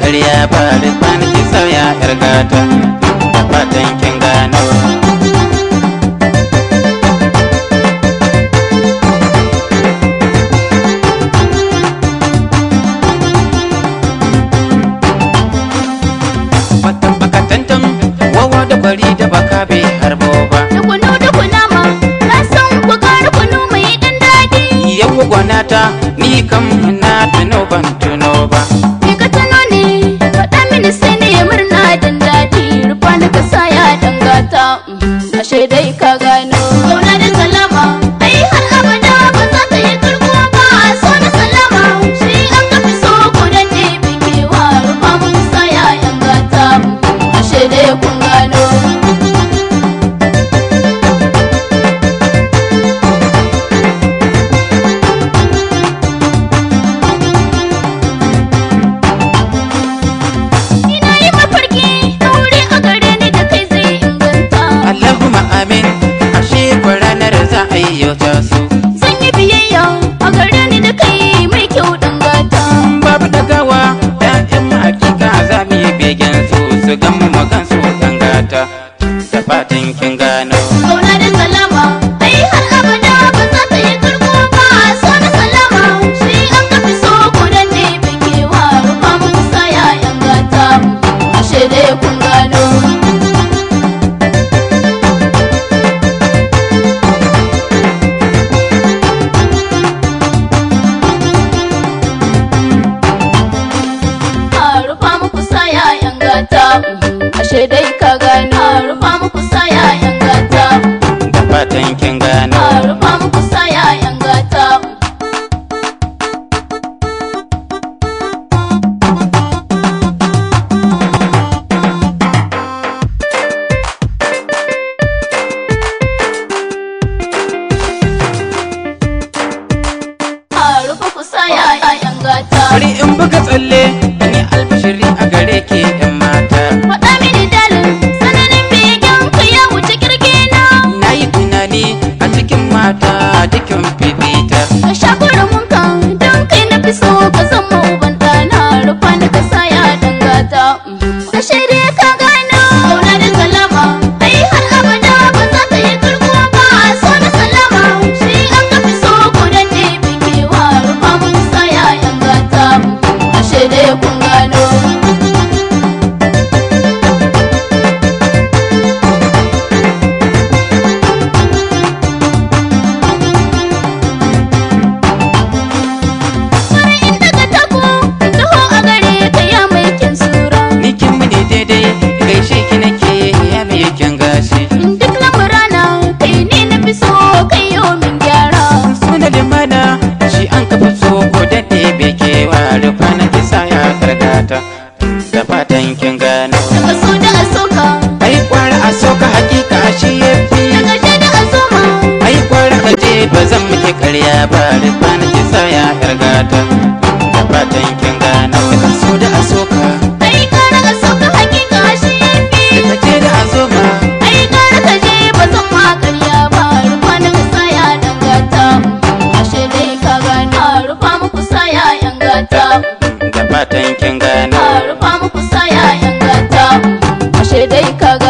ƙarya ba rufa ki sauya yar gata da fatan kin gano Fatan bakatantan wawa da bari da baka bai harbo ba Dukunu dukuna ma, na san ku ƙara kunu mai ɗan daɗi. yau gwanata ni kam na tuno ban tuno ba Me ka tuno ne, faɗa mini sai ne murna dan daɗi. Rufa ni ka sa ya dangata, ashe dai ka gano. Zauna da salama, ai har abada ba za ta yi karko ba. So na salama, shi an ka fi so ko dan ne bikewa. Rufa mu ka sa ya dangata, ashe dai kun gano. Ina yi mafarki aure a gare ni da kai zai inganta. Allahumma amin ashe ko ranar za a yi yau ta su Zan yi biyayya a gare ni da kai mai kyau dangata. babu dagawa ƴaƴan mu hakika za mu yi begen su su gan mu magan su dangata da fatan kin gano Zauna da salama, ai har abada ba za ta yi karko ba. So na salama, shi an ka fi so ko dan ne bikewa. Rufa mu kusa ya yangata, ashe dai kun gano. A rufa muku sa yayan gata ashe dai ka gano a rufa muku sa yayan gata da fatan kin gano a rufa muku sa yayan gata a rufa ku sa yayan gata bari in buga tsalle in yi albashiri a gare ki yan mata faɗa mini dalin sananin begen ka ya wuce kirki na na yi tunani a cikin mata dukin fifita ka sha mun kan don kai na fi so ka zama uban ɗana rufa ni ka sa ya dangata ka shaide ka gano zauna da salama ai har abada ba za ta yi karko ba so na salama shi an ka fi so ko dan ne bikewa rufa mun sa ya dangata ka shaide kun gano Wani in daga tako, taho a gare ka ya mai kyan sura. ni kin mu ne daidai gaishe ki nake ya mai kyan gashi Duk lamurana kai ne na fi so kai yau min gyara. suna da mana shi an kafa so ko daɗe bai kewa rufa na kisa ya karkata da fatan kin gano Daga so da a soka, ai kwara a soka hakika shi ya fi daga je da a soma. ai kwara ka je ba zan miki karya ba rufa na kisa ya karkata da fatan kin gano ka so da a soka Ai kara a soka hakika shi ya fi. ka je da a zoma Ai kara ka je ba zan ma karya ba. Rufa na ka sa ya dangata. Ashe dai ka gano. Rufa muku sa ya yangata. da fatan kin gano rufa muku sa ya yangata. Ashe dai ka gano.